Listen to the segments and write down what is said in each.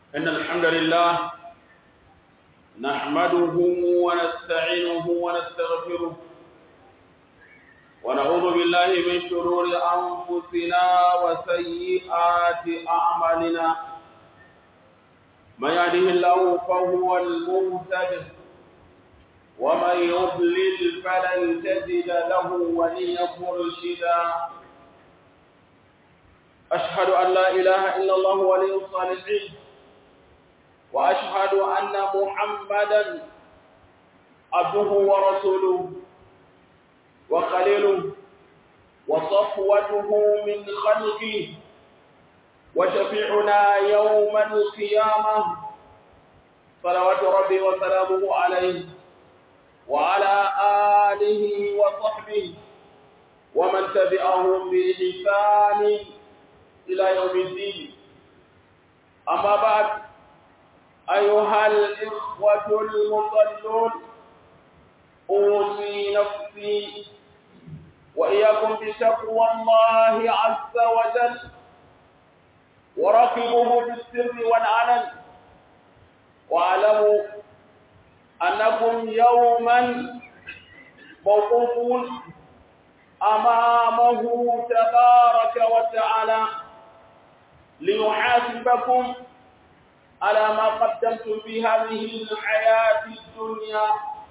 إن الحمد لله نحمده ونستعينه ونستغفره ونعوذ بالله من شرور أنفسنا وسيئات أعمالنا من يهده الله فهو المهتد ومن يضلل فلن تجد له وليا مرشدا أشهد أن لا إله إلا الله ولي الصالحين وأشهد أن محمدا عبده ورسوله وخليله وصفوته من خلقه وشفيعنا يوم القيامة صلوات ربي وسلامه عليه وعلى آله وصحبه ومن تبعهم بإحسان إلى يوم الدين أما بعد أيها الإخوة المصلون أوصي نفسي وإياكم بتقوى الله عز وجل وراقبوه في السر والعلن واعلموا أنكم يوما موقوفون أمامه تبارك وتعالى ليحاسبكم على ما قدمتم في هذه الحياة الدنيا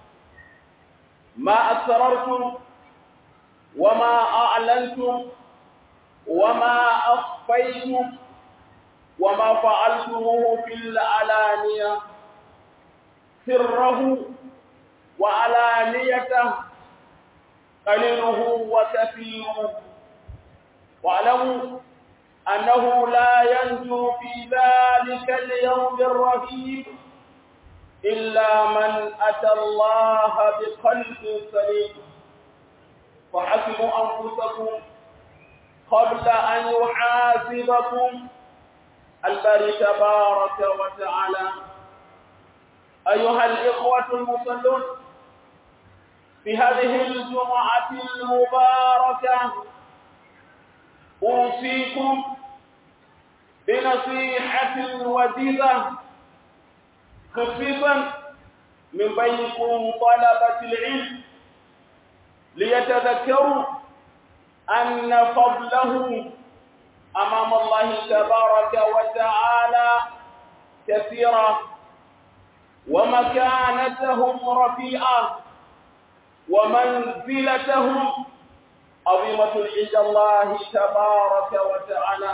ما أسررتم وما أعلنتم وما أخفيتم وما فعلتموه في العلانية سره وعلانيته قليله وكثيره واعلموا أنه لا ينجو في ذلك اليوم الرهيب إلا من أتى الله بقلب سليم فحسبوا أنفسكم قبل أن يحاسبكم الباري تبارك وتعالى أيها الإخوة المصلون في هذه الجمعة المباركة أوصيكم بنصيحة وجيزة خفيفا من بينكم طلبة العلم ليتذكروا أن فضله أمام الله تبارك وتعالى كثيرا ومكانتهم رفيعة ومنزلتهم عظيمة عند الله تبارك وتعالى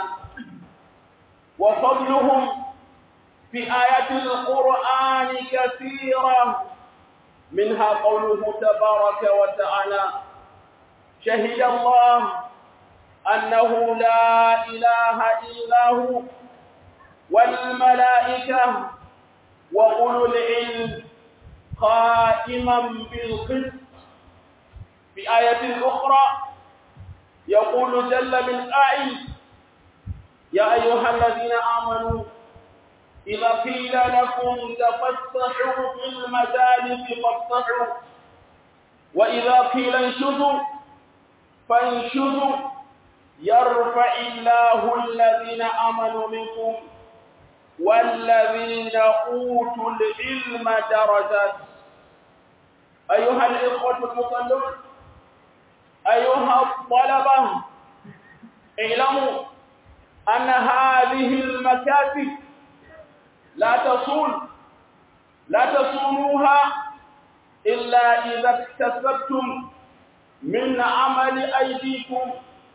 وفضلهم في آيات القرآن كثيرة منها قوله تبارك وتعالى شهد الله أنه لا إله إلا هو والملائكة وأولو العلم قائما بالقسط في آية أخرى يقول جل من قائل يا أيها الذين آمنوا إذا قيل لكم تفسحوا في المجالس فافسحوا وإذا قيل انشزوا فانشزوا يرفع الله الذين آمنوا منكم والذين أوتوا العلم درجات أيها الإخوة المصلون أيها الطلبة اعلموا أن هذه المكاتب لا تصون لا تصونوها إلا إذا اكتسبتم من عمل أيديكم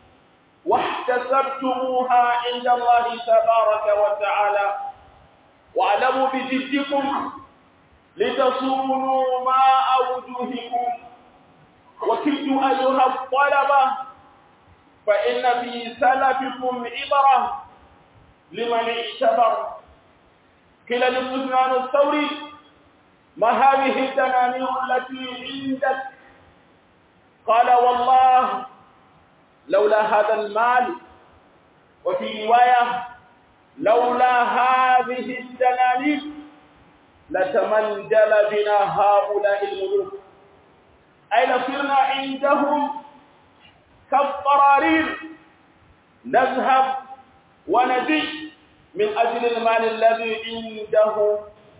واحتسبتموها عند الله تبارك وتعالى واعلموا بجدكم لتصونوا ماء وجوهكم وكدوا أيها الطلبة فإن في سلفكم عبرة لمن اعتبر قيل لسفيان الثوري ما هذه الدنانير التي عندك قال والله لولا هذا المال وفي رواية لولا هذه الدنانير لتمندل بنا هؤلاء الملوك أي لصرنا عندهم كالقرارير نذهب ونجي من أجل المال الذي عنده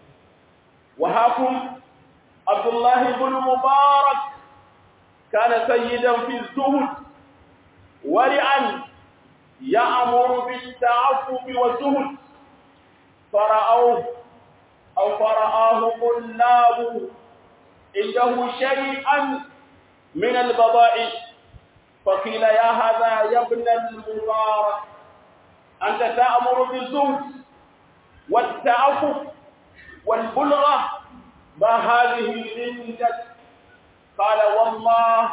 وهاكم عبد الله بن مبارك كان سيدا في الزهد ورعا يأمر بالتعفف والزهد فرأوه أو فرآه طلاب عنده شيئا من البضائع فقيل يا هذا يا ابن المبارك أنت تأمر بالزهد والتعفف والبلغة ما هذه عندك قال والله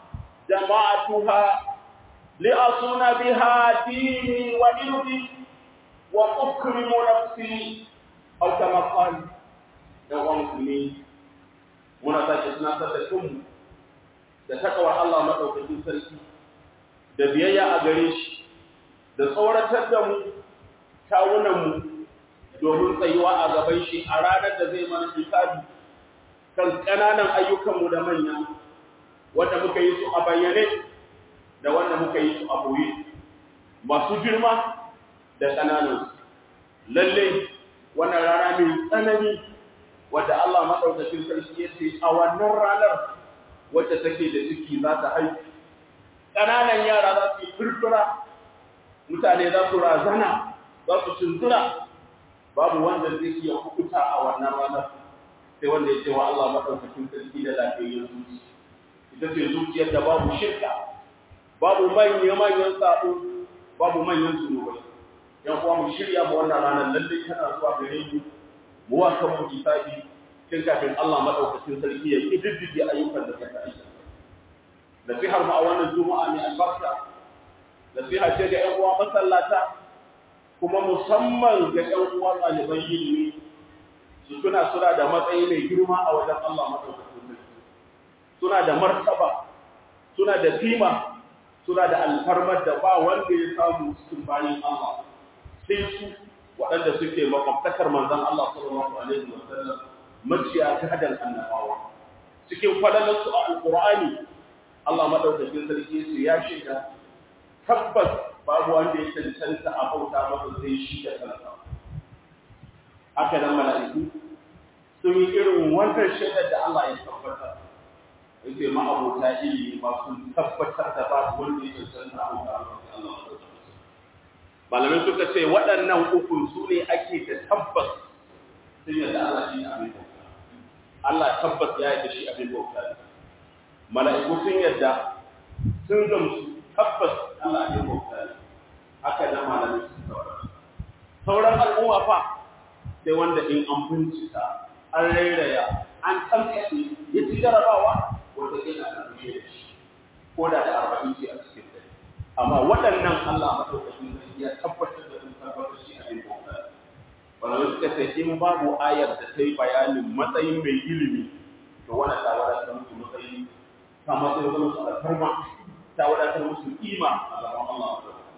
جمعتها لأصون بها ديني وإرضي وأكرم نفسي أو كما قال يوم مسلمين muna sake tunatar da kanmu da takawar Allah maɗaukakin sarki da biyayya a gare shi da tsoratar da mu kawunanmu domin tsayuwa a gaban shi a ranar da zai mana hisabi kan ƙananan ayyukanmu da manya wanda muka yi su a bayyane da wanda muka yi su a boye masu girma da ƙananan lalle wannan rana mai tsanani wadda Allah maɗaukacin sarki ya ce a wannan ranar wacce take da ciki za ta haihu ƙananan yara za su yi furfura mutane za su razana za su tuntura babu wanda zai iya hukuta a wannan ranar sai wanda ya ce wa Allah maɗaukacin sarki da lafiyayyen zuci ita ce zuciyar da babu shirka babu manya-manyan sabo babu manyan zunubai yan uwa mu shirya mu wannan ranar lalle tana zuwa gare mu mu wa kan mu hisabi tun kafin Allah madaukakin sarki ya kididdige ayyukan da suka aika nasihar mu a wannan juma'a mai albarka nasiha ce ga ƴan uwa masallata kuma musamman ga ƴan uwa ɗaliban ilimi su tuna suna da matsayi mai girma a wajen Allah madaukakin sarki suna da martaba suna da kima suna da alfarmar da ba wanda ya samu cikin bayan Allah sai su waɗanda suke makwabtakar manzon Allah sallallahu alaihi wa sallam maciya ta hadan annabawa cikin fadalarsu a alqur'ani Allah madaukakin sarki su ya shiga tabbas babu wanda ya cancanta a bauta masa sai shi da kansa haka nan mala'iku sun yi irin wannan shaidar da Allah ya tabbatar yake ma abota ilimi ba sun tabbatar da babu wanda ya cancanta a bauta masa sai Allah malamai suka ce waɗannan ukun su ne ake da tabbas sun yadda Allah shi abin bauta Allah tabbas ya yadda shi abin bauta ne mala'iku sun yadda sun gamsu tabbas Allah abin bauta ne haka da malamai sun tabbata sauran al'umma fa sai wanda in an bincika an rairaya an tsamkace ya ci jarabawa wanda zai na ɗauke da shi ko da da arba'in ce a cikin dare amma waɗannan Allah maɗaukakin sarki ya tabbatar da sun tabbatar shi abin bauta wanda suka ce in babu ayar da ta yi bayanin matsayin mai ilimi to wannan ta wadatar musu matsayi ta matsayin zama su alfarma ta wadatar musu kima a gaban Allah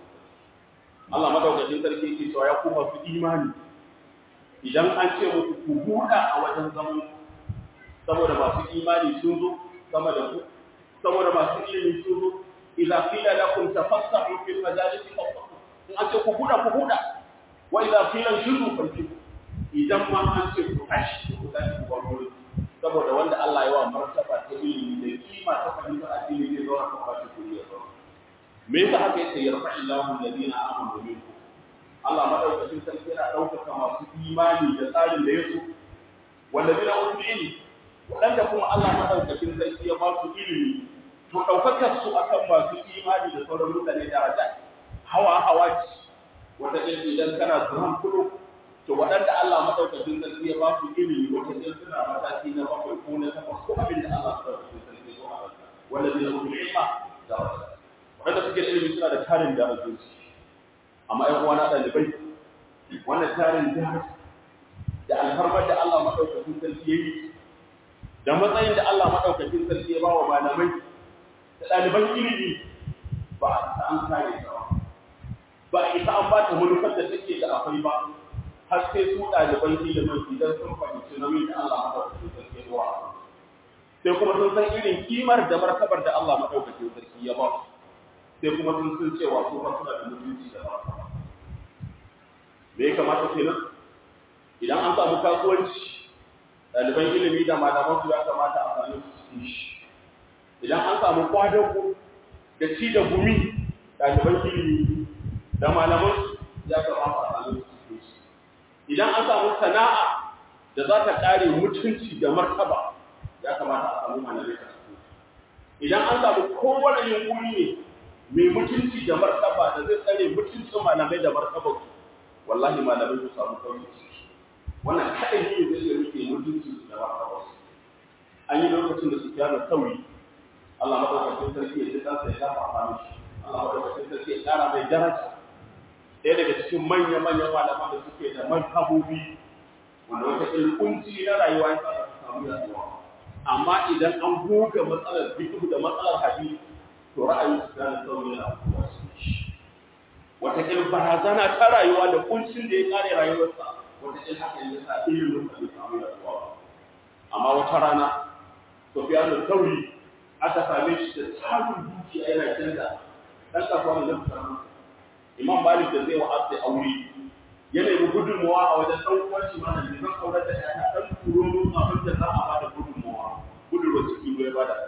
Allah madaukakin sarki ke cewa ya kuma su imani idan an ce muku ku buɗa a wajen zaman saboda masu imani sun zo sama da ku saboda masu ilimi sun zo idza qila lakum tafassahu fil majalisi fafsahu in an ce ku buɗa ku buɗa wa idza qila shudu fankihu idan ma an ce ku tashi ku tashi ku bar wurin saboda wanda Allah ya wa martaba ta ilimi da kima ta fahimtar addini zai zo ka kwashi kuri ya zo me yasa haka yake yarfa'illahu alladhina amanu minkum Allah madaukakin sarki yana ɗaukaka masu imani da tsarin da ya so wanda zai na ilimi waɗanda kuma Allah madaukakin sarki ya ba su ilimi to ɗaukakar su akan masu imani da sauran mutane daraja hawa hawa ce wata ɗin idan kana zuwan kudu to waɗanda Allah madaukakin sarki ya ba su ilimi wata ɗin suna mataki na bakwai ko na takwas ko abin da Allah madaukakin sarki ya so a rasa wanda zai na ilima daraja waɗanda suke da ilimi suna da tarin darajoji amma ‘yan uwana ɗalibai wannan tarin jihar da alfarmar da Allah maɗaukakin sarki ya yi da matsayin da Allah maɗaukakin sarki ya ba wa malamai da ɗaliban ilimi ba a isa an kare ta ba ba a isa an ba ta manufar da take da akwai ba har sai su ɗaliban ilimin idan sun fahimci nauyin da Allah maɗaukakin sarki ya ba sai kuma sun san irin kimar da martabar da Allah maɗaukakin sarki ya ba su sai kuma sun sun cewa su ba suna da mutunci da ba me ya kamata kenan idan an samu kasuwanci ɗaliban ilimi da malaman su ya kamata a sami su cikin shi idan an samu kwadago da ci da gumi ɗaliban ilimi da malaman su ya kamata a sami su cikin shi idan an samu sana'a da za ta ƙare mutunci da martaba ya kamata a samu malamai a cikin idan an samu kowane yunkuri ne mai mutunci da martaba da zai tsare mutuncin malamai da martaba su wallahi malamai su samu kawai wannan kaɗai ne zai iya rike mutunci da martaba su an yi lokacin da su fiya da sauri Allah madaukakin sarki ya ji kansa ya dafa a mishi Allah madaukakin sarki ya ƙara mai daraja ɗaya daga cikin manya-manyan malaman da suke da manhabobi wanda wata ilkunci na rayuwa ya sa samu yaduwa amma idan an goga matsalar fiqh da matsalar hadisi to ra'ayin su da sauri na abuwa su wata il barazana ta rayuwa da kuncin da ya kare rayuwarsa wata il haka ya sa ilimin da bai samu yaduwa amma wata rana Sufyan al-Thawri aka same shi da samun dukiya yana canza dan kasuwa ne da Imam Malik da zai wa asai aure ya nemi gudunmawa a wajen ɗan uwanci mana da zan aure da ya ɗan turo mun abin da za a ba da gudunmawa gudunmawa cikin ruwa ya bada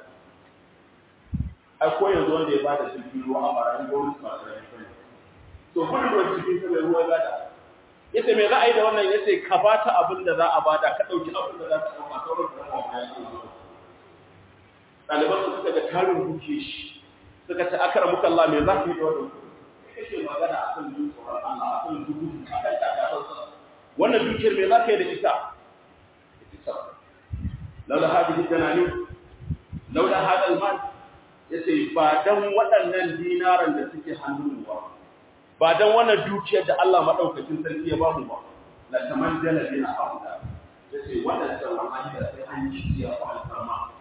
ai ko yanzu wanda ya bada cikin ruwa a barayin gwamnati ba da yanzu to gudunmawa cikin ta mai ruwa ya bada yace me za a yi da wannan yace ka bata abin da za a bada ka ɗauki abin da za ka ɗauka sauran da za a yi ɗaliban su suka ga tarin duke shi suka ce akara muka Allah me za ka yi da wannan kake magana akan jin tsoron Allah akan dubu akan takatarsa wannan dukiyar me zaka yi da ita laula hadhihi danani laula hada almal yace ba dan waɗannan dinaran da suke hannun ba ba dan wannan dukiyar da Allah madaukakin sarki ya bamu ba la tamandala bina haula yace wannan wallahi da sai an yi ya fa alfarma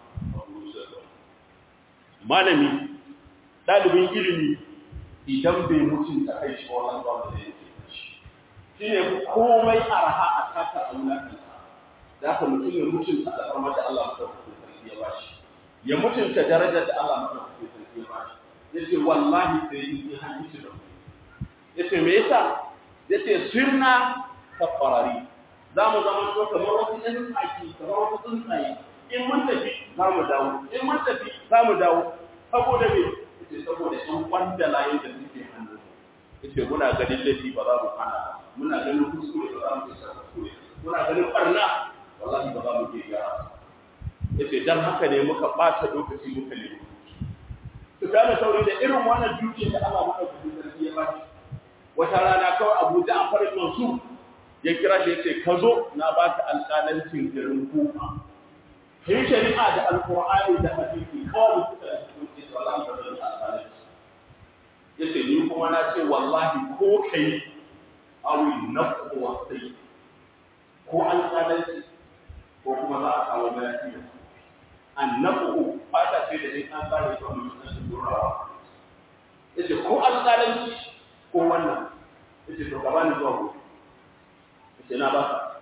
malami dalibin ilimi idan bai mutunta kai shi wannan ba da yake shi shine komai araha a taka aulaka da ka mutum ya mutunta al'amar da Allah madaukakin sarki ya bashi ya mutunta darajar da Allah madaukakin sarki ya bashi yace wallahi sai yi hadisi da yace me yasa yace sirna kafarari za mu zama to kamar wasu ɗan tsaki kamar wasu tsuntsaye in mun tafi za mu dawo in mun tafi za mu dawo saboda me yace saboda ɗan kwanda layin da suke hannu yace muna ganin laifi ba za mu hana muna ganin kuskure ba za mu isa kuskure muna ganin barna wallahi ba za mu ke gyara yace dan haka ne muka ɓata lokaci muka nemi su gane sauri da irin wannan duke da Allah maka kudi sarki ya bashi wata rana kawai Abu Ja'far Mansur ya kira shi yace ka zo na baka alƙalancin garin Kufa kai shari'a da alqur'ani da hadisi kawai suka yi wallahi ba zan alƙalanci yace ni kuma na ce wallahi ko kai awi nafsu wa sai ko alƙalanci ko kuma za a kawo bayani da annabu fata ce da in an tsare ta mutum da durawa yace ko alƙalanci ko wannan yace to gaba ni zuwa gobe yace na ba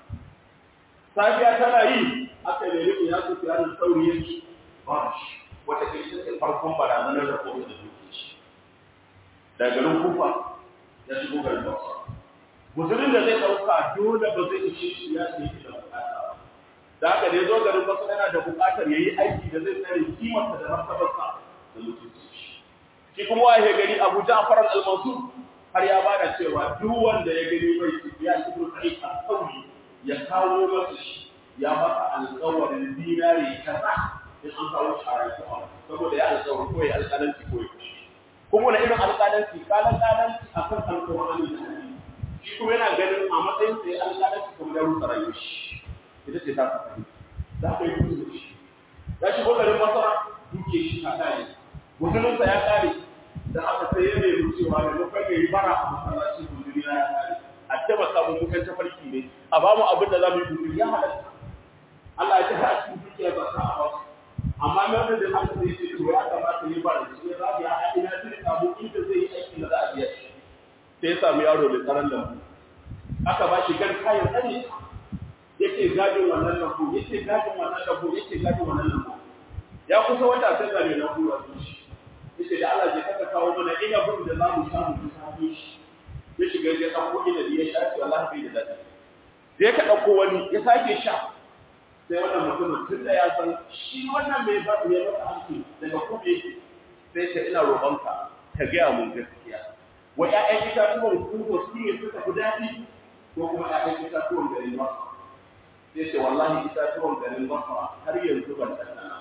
safiya tana yi aka nemi ya su fiya da sauri yake ba shi wata ke shi farkon barazanar da kuma da duke shi daga garin kufa ya shigo garin bauta musulun da zai ɗauka dole ba zai ishe shi ya ce da bukata da haka da ya zo garin wasu yana da buƙatar ya yi aiki da zai tsare kimarsa da martabarsa da mutunci shi kuma waye gari Abu Ja'far al-Mansur har ya bada cewa duk wanda ya gani bai ci ya ci Sa'id al-Thawri ya kawo masa shi ya masa alƙawarin dinari kaza in an kawo shi a rayuwa saboda ya alƙawari ko ya alƙalanci ko ya kashi kuma wani irin alƙalanci kalan ƙalanci akan alƙawarin da shi kuma yana ganin a matsayin sa ya alƙalanci kuma ya rusa rayuwar shi ita ce ta saka za ka yi kusa da shi ya shigo garin masara duke shi ta kare musulunsa ya kare da aka sai ya nemi cewa da lokacin ya yi bara a masallaci guduri ya kare a taimaka mu mukan tafarki ne a ba mu abin da za mu yi guduri ya halatta Allah ya ji har cikin dukiya ba ta a wasu amma mai da da haka sai ce to ya kamata yi bara shi ya zabi a ina zai samu inda zai yi aikin da za a biya shi sai ya samu yaro da tsaron lambu aka ba shi gan kayan tsare yake gadin wannan lambu yake gadin wannan lambu yake gadin wannan lambu ya kusa wata sai ga mai lambu a shi yace da Allah ya kaka kawo mana ina bin da zamu samu mu samu shi ya shiga ya ɗauko inabi ya sha shi wallahi bai da daɗi sai ka ɗauko wani ya sake sha sai wannan mutumin tun da ya san shi wannan mai ba mai masa hanki daga kuma yake sai ta ina roƙonka ka gaya mun gaskiya wa ƴaƴan itatuwan kuka su ne suka fi daɗi ko kuma ƴaƴan itatuwan garin masa sai ce wallahi itatuwan garin masa har yanzu ban ɗanɗana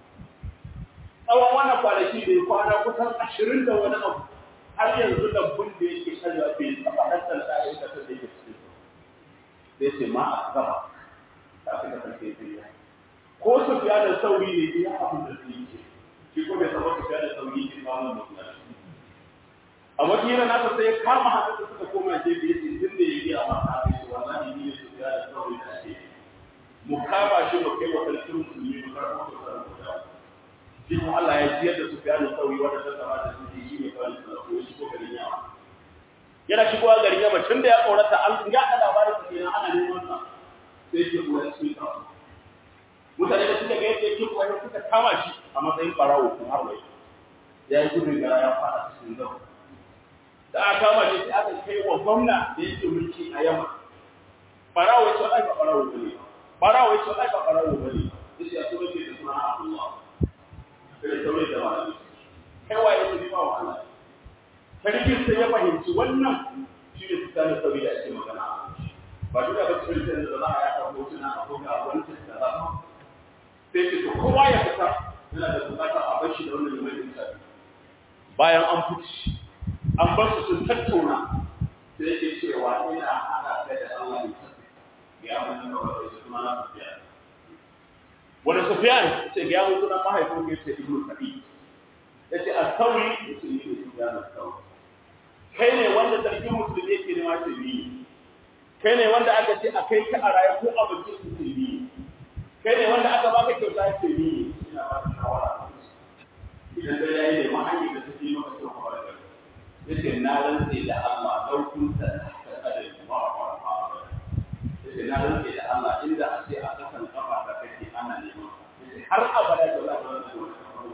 tsawon wannan kwanaki da ya kwana kusan ashirin da wani abu har yanzu lambun da yake karya bai taɓa hantar da ƴaƴan itatuwan da yake cikin sai ce ma a gaba ta fi kasance sai ko su fiya da sauri ne iya abin da su yi ce shi ko bai saba su fiya da sauri ne ba mu mutu a wata yana nasa sai ya kama hannun da suka koma gefe ya ce tun da ya yi a mata a kai wallahi ni ne su fiya da sauri da ake mu kama shi mu kai wa sarkin musulmi mu karɓo da sarrafa da shi kuma Allah ya ciyar da su fiya da sauri wanda ta saba da su shi ne kawai su ko shi ko garin yawa yana shigowa garin yamma tun da ya tsorata an ga da labarin sa kenan ana neman sa sai ke kuwa cikin kasu mutane da suka ga yadda yake kuwa suka kama shi a matsayin farawo kun har wai ya yi gudun gara ya fada cikin zau da aka kama shi sai aka kai wa gwamna da yake mulki a yamma farawo ya ce ai ba farawo bane farawo ya ce ai ba farawo bane yace ya so ne da sunan Abdullah sai sauye da malami kai wa ya tafi ba wa Allah sarkin sai ya fahimci wannan shi ne tsakanin sauri da ake magana ba duk da bakin da za a yaɗa hotuna a kuma a wani da za a sai ce to kowa ya fita yana da bukata a bar shi da wannan limanin sabi bayan an fice an bar su sun tattauna sai yake cewa ina hada kai da Allah ne ya mun da wani su kuma na tafiya wani Sufyan ce ga mun sunan mahaifin ke ce Ibnu Sa'id yace as-sawi yace ni ne Sufyan as-sawi kai ne wanda sarkin musulmi yake nema ce ni kai ne wanda aka ce a kai ka a raye ko a bakin musulmi kai ne wanda aka baka kyauta ce ni ina ba ka shawara idan da yayi ne mahaifi da take maka kyau ka da yace na rantse da Allah lau kun ta ta kadai ma ba ba yace na rantse da Allah inda a ce a kasan kafa ta kake ana neman yace har abada da Allah ba zai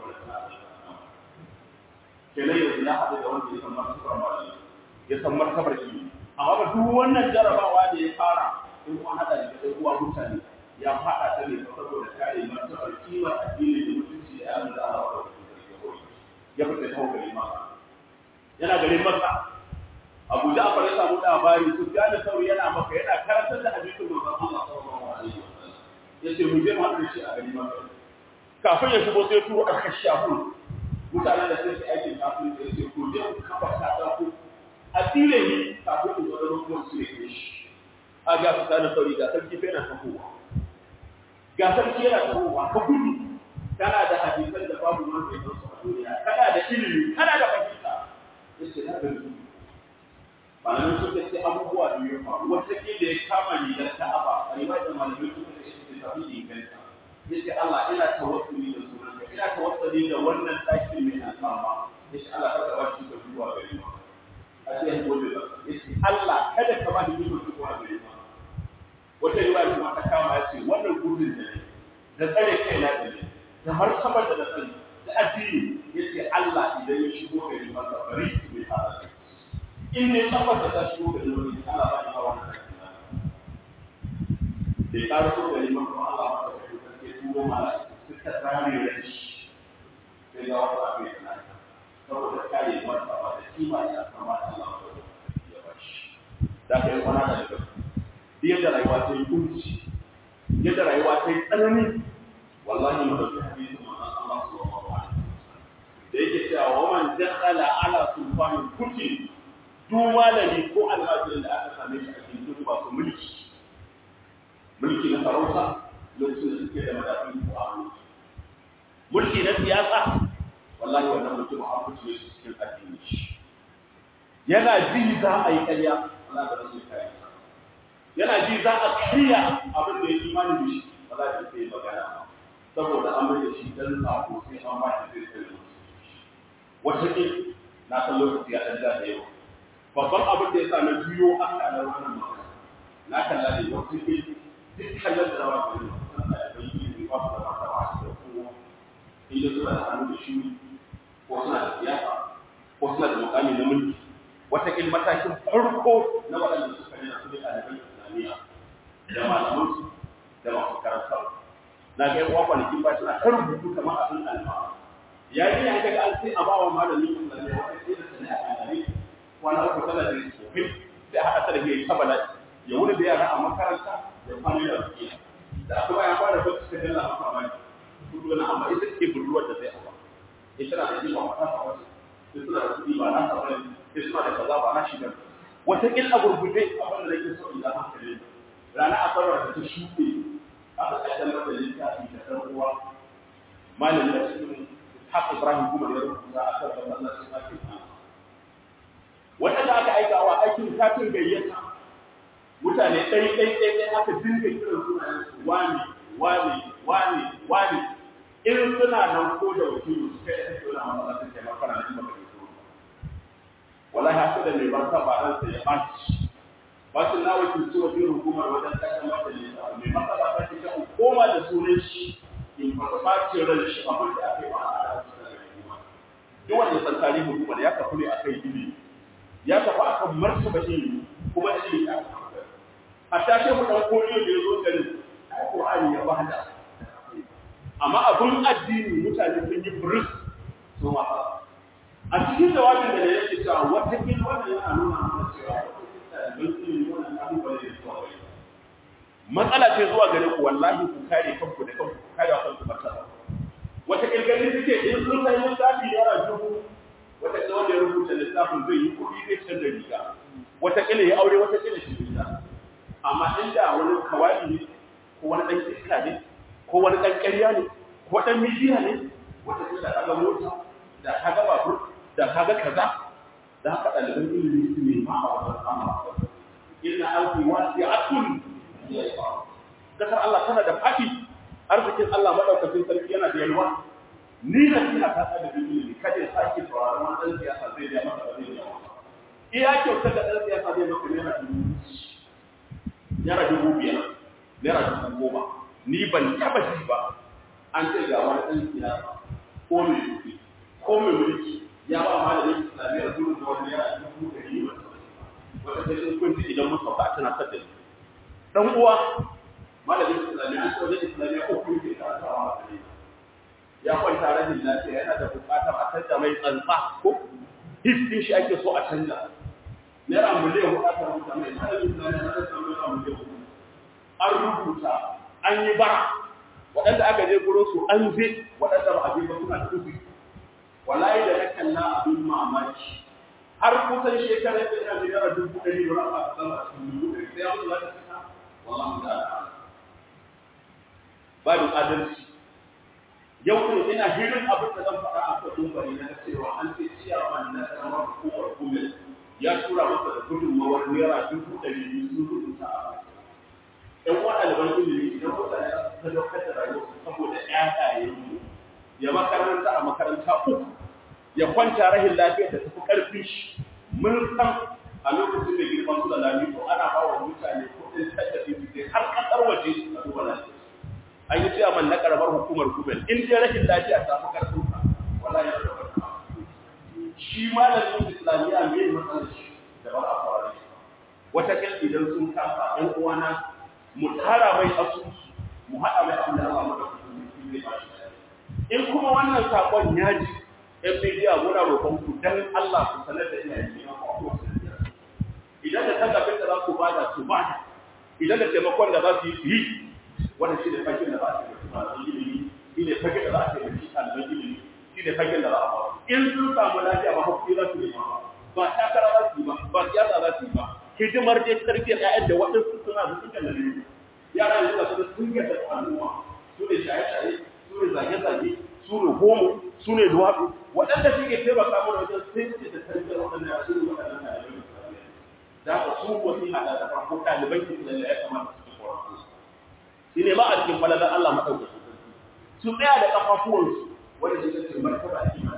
kenan yanzu ya haɗu da wanda ya san martabar malami ya san martabar ilimi amma ba duk wannan jarabawa da ya fara in kuma haɗa da ɗan uwa mutane ya faɗa ta ne saboda kare martabar kimar addini da mutunci da yaran da Allah ya fita ta gari maka yana garin maka Abu Ja'far ya samu labari Sufyan Sauri yana maka yana karantar da hadisin manzon Allah sallallahu alaihi wasallam yace mu je mu haɗu da shi a garin maka kafin ya shigo sai turo aka shafu mutanen da sai aikin kafin da yace ko je ku kafa ta ku a tsire ni kafin ku zo da ruwan su ne shi a ga Sufyan Sauri ga sarki fa yana tafowa ga sarki yana tafowa ka gudu kana da hadisan da babu wanda ya zo a duniya kana da ilimi kana da fahimta yace na gani malamin suka ce abubuwa da ya faru wata ke da ya kama ni da ta'aba a riwayar da malamin suka ce shi ta fi inganta yace Allah ina tawassuli da sunan ka ina tawassuli da wannan daki mai alfarma yace Allah ka ba shi da zuwa gare mu a ce ya gode ba yace Allah kada ka ba ni zuwa gare mu wata riwaya kuma ta kama yace wannan gudun da ne da tsare kai na da ne da martabar da na sani da addini yace Allah idan ya shigo gari masa bari mai fara in ne tabbata ta shigo gari wani Allah ba ya hawa da da ya ƙara so gari masa Allah ba ta kai sarki turo mala suka tsare da shi sai ga wasu abin da na saboda kare martaba da kima da kama da Allah ya ba shi da ka yi kwana da daga yadda rayuwa ta yi kunci yadda rayuwa ta yi tsanani wallahi mu dauki hadisin manzon Allah sallallahu alaihi wasallam da yake cewa wa man dakhala ala sulfanin kuti duk malami ko almajirin da aka same shi a cikin duk masu mulki mulki na sarauta lokacin da suke da madafin ko a hannu mulki na siyasa wallahi wannan mutum an fice shi cikin addini shi yana ji za a yi ƙarya Allah da rasul kai yana ji za a kariya abin da ya imani da shi wallahi sai magana saboda an mai da shi dan sako sai an ba shi zai tsare wata ke na san lokaci ya dan da yau babban abin da ya sa na biyo aka da wannan magana na kalla ne wata ke duk kallon da rawa da yau san da bai yi ba su da mata ba su da kowa inda suna da hannu da shi ko suna da siyasa ko suna da mukami na mulki wataƙil matakin farko na waɗanda suka nuna su ne ɗaliban islamiyya da malamansu da masu karantarwa na ga yan uwa kwanakin ba suna kan rubutu kamar abin alfa yayin da aka ga an sai a bawa malamin islamiyya wata sai da sana'a a gare wani uku tana da tsofin da haɗa ta da ke ta bala'i ya wuni da yara a makaranta da kwanan da suke da aka bayan fara ba su kan lalla maka bani kudu na amma ita ce budurwar da zai hawa ita na da jima mata sa wasu sai suna da kuɗi ba na sa bane sai suna da kaza ba na shi bane wata ƙil a gurgurde abin da nake so in ga hankali rana asabar da ta shuɗe aka kaddamar da littafi da ɗan uwa malamin da cikin haka Ibrahim kuma ya rubuta a kan masallacin ake waɗanda aka aika wa aikin katin gayyata mutane ɗai ɗai ɗai ɗai aka dinga kiran sunayen su wani wani wani wani irin suna nan ko da wakili su kai ake wani masallacin kai makara na ba kai so wallahi haka da mai barka ba ran sai ya ɓaci ba su na wakilci wajen hukumar wajen ƙasar majalisa mai matsala ta ce ta koma da sunan shi in ba ɓacin ran shi abin da aka yi ba a duk wanda ya san tarihin hukumar ya kafu ne a kai ilimi ya tafi akan martaba ilimi kuma ilimi ya a tashe mu dan koriyo da yazo garin ai qur'ani ya bada amma abun addini mutane sun yi buris so ma a cikin jawabin da yake cewa wata kin wannan yana nuna mana cewa ilimi wannan abubuwa ne da matsala ce zuwa gare ku wallahi ku kare kanku da kanku ku kare kanku matsala wata kirgani suke in sun san lissafi yana dubu wata ƙila wanda ya rubuta littafin zai yi kuɗi zai canza riga wata ƙila ya aure wata ƙila shi riga amma inda wani kawai ne ko wani ɗan iska ne ko wani ɗan ƙarya ne ko ɗan midiya ne wata ƙila ta ga mota da ta ga babur da ta ga kaza da haka ɗaliban ilimi su ne ma a wajen amma inna alfi wasi'atun kasar Allah tana da faɗi arzikin Allah madaukakin sarki yana da yalwa ni da kina ta da ilimi kada ya sake sauraron wani dan siyasa zai da maka zai da iya kyautar da dan siyasa zai maka naira dubu naira dubu biyar naira dubu goma ni ban taba ji ba an ce ga wani dan siyasa ko mai kuɗi ko mai mulki ya ba malamin islamiyyar dubu da wani naira dubu ɗari ba wata sai kun ji idan mun sauka a tana sadda dan uwa malamin islamiyya an wajen islamiyya uku ke karantawa a gare ya kwanta rashin lafiya yana da bukatar a canza mai tsantsa ko hiskin shi ake so a canza naira miliyan hudu aka rubuta mai malamin islamiyya na rasa naira miliyan hudu an rubuta an yi bara waɗanda aka je gurin su an je waɗanda ba a je ba suna tufi wallahi da na kalla abin mamaki har kusan shekarar da ina naira dubu ɗari da rafa a sama a cikin dubu ɗari sai ya mutu za ta fita wallahi ta'ala babin adalci yau ne ina hirin abin da zan faɗa a kan dumbari na cewa an ce ciyaman na karamar hukumar kumel ya tura masa da gudunmawar naira dubu ɗari biyu sun rubuta a ɗan wa ɗaliban ilimi idan mutane za su sadaukar da rayuwarsu saboda ƴaƴayenmu ya makaranta a makaranta uku ya kwanta rahin lafiyar da tafi ƙarfin shi mun san a lokacin da girman su da lami to ana ba wa mutane kuɗin tallafi su sai har ƙasar waje a duba lafiya an yi cewa na karamar hukumar kubel in dai rashin lafiya ta fi karfin ka wallahi ya da barka shi malamin islamiyya me matsalar shi da ba a fara shi wata kan idan sun kafa ɗan uwana mu tara mai asusu mu haɗa mai abin da Allah maka zai ba shi in kuma wannan sakon ya ji ɗan bidiya muna roƙon ku dan Allah ku sanar da iyayen gina ku idan da tallafin da za ku bada su bada idan da taimakon da za su yi su yi wannan shi ne fagen da za a taimaki masu ilimi shi ne fagen da za a taimaki ɗaliban ilimi shi ne fagen da za a ba in sun samu lafiya ba hakuri za su nema ba takara za su yi ba ba siyasa za su yi ba hidimar dai tarbiyyar ƴaƴan da waɗansu suna da suka da ne yara yanzu da su sun gasa al'umma su ne shaye-shaye su ne zage-zage su ne homo su ne duwatsu waɗanda suke taimaka mana wajen sai da tarbiyyar waɗanda su ne waɗannan ɗaliban da haka su wasu haɗa da farko ɗaliban islamiyya ya kamata su tsoron shi ne ba a cikin falalar Allah maɗaukaki su tsaya da ƙafafuwansu wanda shi ce martaba a cikin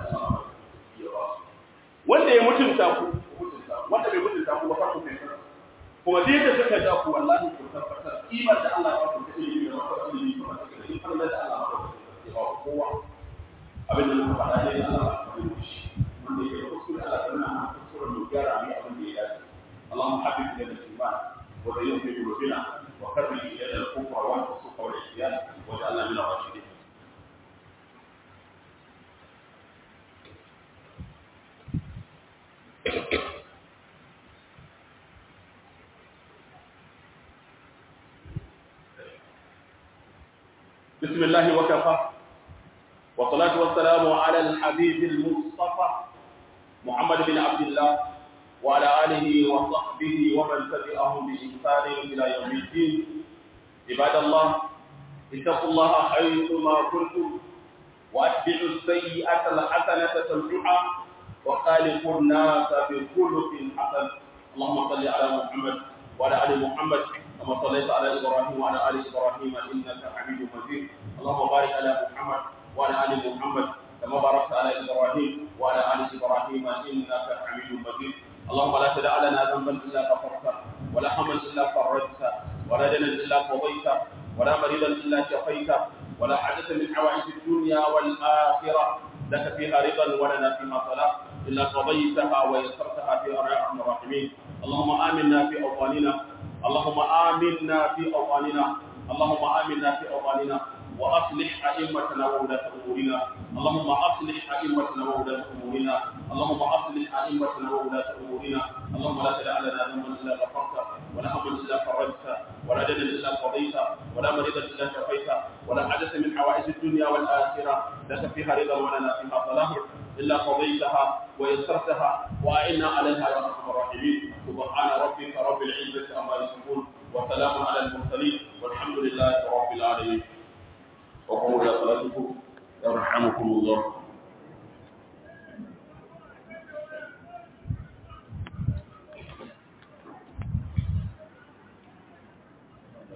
wanda ya mutunta ku wanda bai mutunta ku ba farko kai kuma dai da suka ja ku wallahi ku tabbatar kimar da Allah ya ku ta ilimi da wata ilimi kuma ta da falalar da Allah ya ba kowa abin da muka faɗa ne Allah ya ba shi wanda ya kuskure Allah ya nuna kuskure mu gyara mu abin اللهم حبب الينا الايمان وزينه في قلوبنا وكره الينا الكفر والفسوق والعصيان واجعلنا من الراشدين بسم الله وكفى والصلاة والسلام على الحبيب المصطفى محمد بن عبد الله وعلى آله وصحبه ومن تبعهم بإحسان إلى يوم الدين عباد الله اتقوا الله حيثما كنتم واتبعوا السيئة الحسنة تمحها وخالقوا الناس بخلق حسن اللهم صل على محمد وعلى آل محمد كما صليت على إبراهيم وعلى آل إبراهيم إنك حميد مجيد اللهم بارك على محمد وعلى آل محمد كما باركت على إبراهيم وعلى آل إبراهيم إنك حميد مجيد اللهم لا تدع لنا ذنبا إلا غفرته ولا هما إلا فرجته ولا دنا إلا قضيته ولا مريضا إلا شفيته ولا حدث من حوائج الدنيا والآخرة لك فيها رضا ولنا فيها صلاة إلا قضيتها ويسرتها في أرحم الراحمين اللهم آمنا في أوطاننا اللهم آمنا في أوطاننا اللهم آمنا في أوطاننا وأصلح أئمتنا وولاة أمورنا اللهم أصلح أئمتنا وولاة أمورنا اللهم أصلح أئمتنا وولاة أمورنا اللهم لا تدع لنا ذنبا إلا غفرته ولا هما إلا فرجته ولا دنا إلا قضيته ولا مريضا إلا شفيته ولا حدث من حوائج الدنيا والآخرة لك فيها رضا ولنا فيها صلاح إلا قضيتها ويسرتها وأعنا عليها يا أرحم الراحمين سبحان ربك رب العزة عما يصفون وسلام على المرسلين والحمد لله رب العالمين وقوموا إلى صلاتكم يرحمكم الله